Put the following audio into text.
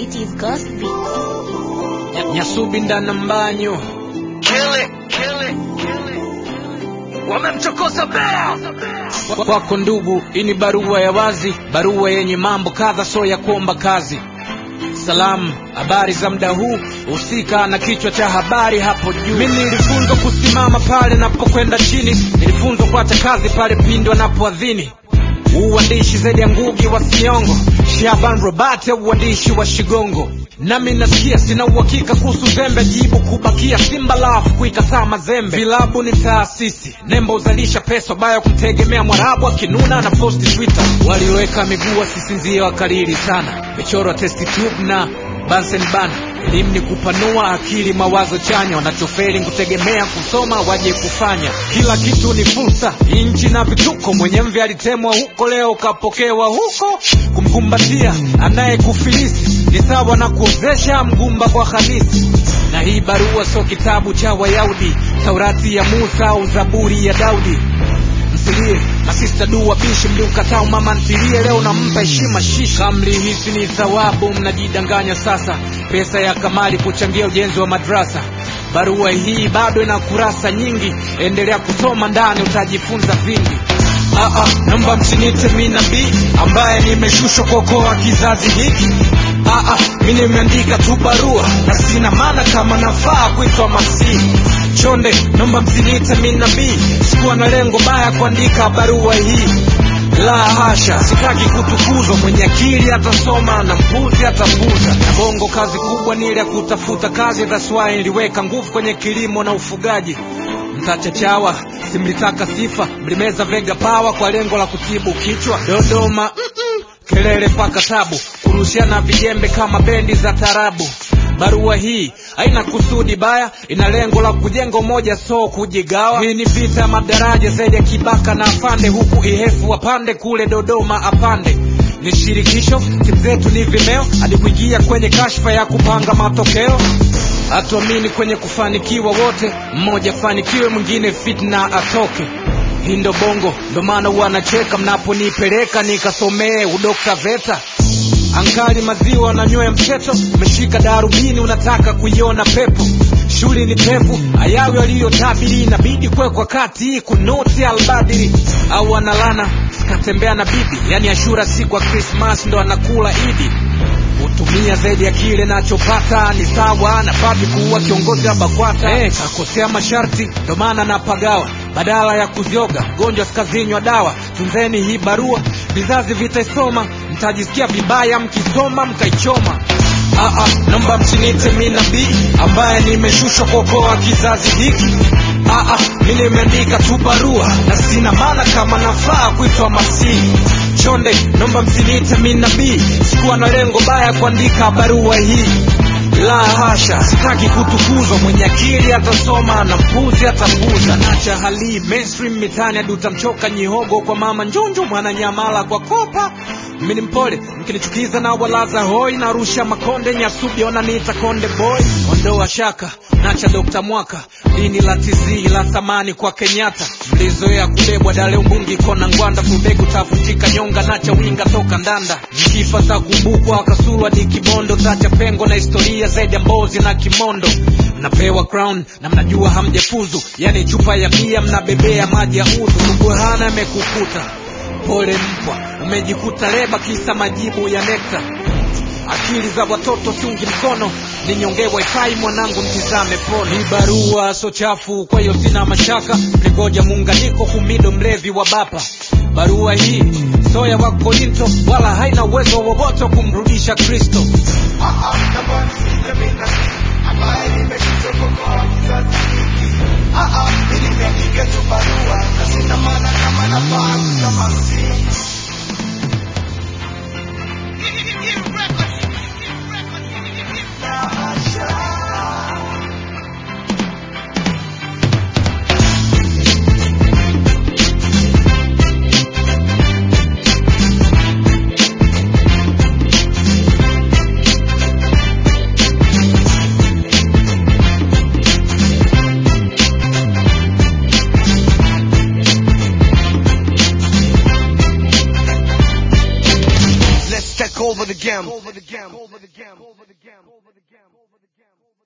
It is Ghost Beats. Nyasubi ndana mbanyo Kill it, kill it, kill it. Wamemchokoza bea. kwako ndugu, hii ni barua ya wazi, barua yenye mambo kadha, so ya kuomba kazi. Salamu, habari za muda huu, husika na kichwa cha habari hapo juu. Mimi nilifunzwa kusimama pale napokwenda chini, nilifunzwa kuacha kazi pale pindi wanapoadhini. Uandishi zaidi ya ngugi wa Siongo, Shaban Robert uandishi wa Shigongo. Nami nasikia sina uhakika kuhusu zembe, jibu kubakia Simba lafu kuikataa mazembe. Vilabu ni taasisi, nembo uzalisha pesa, baya kumtegemea Mwarabu akinuna na posti Twitter. Walioweka miguu wasisinzie wakalili sana, michoro testi tube na Bunsen bana. Elimu ni kupanua akili, mawazo chanya, wanachoferi kutegemea kusoma waje kufanya. Kila kitu ni fursa, inchi na vituko. Mwenye mvi alitemwa huko, leo kapokewa huko. Kumkumbatia anayekufilisi ni sawa na kuozesha mgumba kwa Hamisi. Na hii barua sio kitabu cha Wayahudi, Taurati ya Musa au Zaburi ya Daudi msilie masista du wabishi mliukataa mama ntilie leo nampa heshima shisha mlihisi ni thawabu mnajidanganya sasa pesa ya kamali kuchangia ujenzi wa madrasa barua hii bado ina kurasa nyingi endelea kusoma ndani utajifunza vingi Aa, naomba msinite mi nabii ambaye nimeshushwa kuokoa kizazi hiki Aa, mi nimeandika tu barua na sina maana kama nafaa kuitwa masihi chonde naomba msiniite mi nabii sikuwa na lengo baya kuandika barua hii la hasha sitaki kutukuzwa mwenye akili atasoma na mpuzi atapuza na bongo kazi kubwa ni ile ya kutafuta kazi dhaswai niliweka nguvu kwenye kilimo na ufugaji mtachachawa simlitaka sifa mlimeza vega pawa kwa lengo la kutibu kichwa dodoma mm-mm, kelele paka tabu kurushiana vijembe kama bendi za tarabu barua hii haina kusudi baya ina lengo la kujenga umoja so kujigawa hii ni vita ya madaraja zaidi ya kibaka na afande huku ihefu wapande kule dodoma apande ni shirikisho timu zetu ni vimeo hadi kuingia kwenye kashfa ya kupanga matokeo hatuamini kwenye kufanikiwa wote mmoja fanikiwe mwingine fitna atoke hii ndo bongo ndo maana wanacheka mnaponipeleka nikasomee udokta veta ankali maziwa na nywea mseto umeshika darubini unataka kuiona pepo shuli ni pevu ayawi waliyotabiri inabidi kwekwa kati kunoti albadiri au analana katembea na bibi yani ashura siku ya krismas ndo anakula idi hutumia zaidi ya kile nachopata ni sawa na babi kuwa kiongozi wa bakwata hey, kakosea masharti ndo maana napagawa badala ya kuzioga gonjwa sikazinywa dawa tunzeni hii barua vizazi vitaisoma mtajisikia vibaya mkisoma mkaichoma Aa, naomba msinite mi nabii ambaye nimeshushwa kuokoa kizazi hiki Aa, mi nimeandika tu barua na sina maana kama nafaa kuitwa masihi chonde naomba msiniite mi nabii sikuwa na lengo baya kuandika barua hii la hasha sitaki kutukuzwa mwenye akili atasoma na mpuzi atapuza nacha hali mainstream mitani hadi utamchoka nyihogo kwa mama njunju mwananyamala kwa kopa mini mpole mkinichukiza na walaza hoi narusha makonde nyasubi ona niita konde boy ondoa shaka nacha dokta mwaka dini la tizi la thamani kwa kenyatta mlizoea kubebwa dale umbungi kona ngwanda fubegu tavunjika nyonga nacha winga toka ndanda nikifa za kumbukwa kasulwa ni kibondo tacha pengo na historia zaidi ya mbozi na kimondo mnapewa crown na mnajua hamjafuzu yani chupa ya bia mnabebea maji ya udhu subuhana amekukuta pole mpwa umejikuta leba kisa majibu ya nekta akili za watoto siungi mkono ninyonge wifi mwanangu mtizame pole hii barua so chafu kwa hiyo sina mashaka nigoja muunganiko kumido mlevi wa bapa barua hii so ya wakorinto wala haina uwezo wowote wa kumrudisha kristo gamble.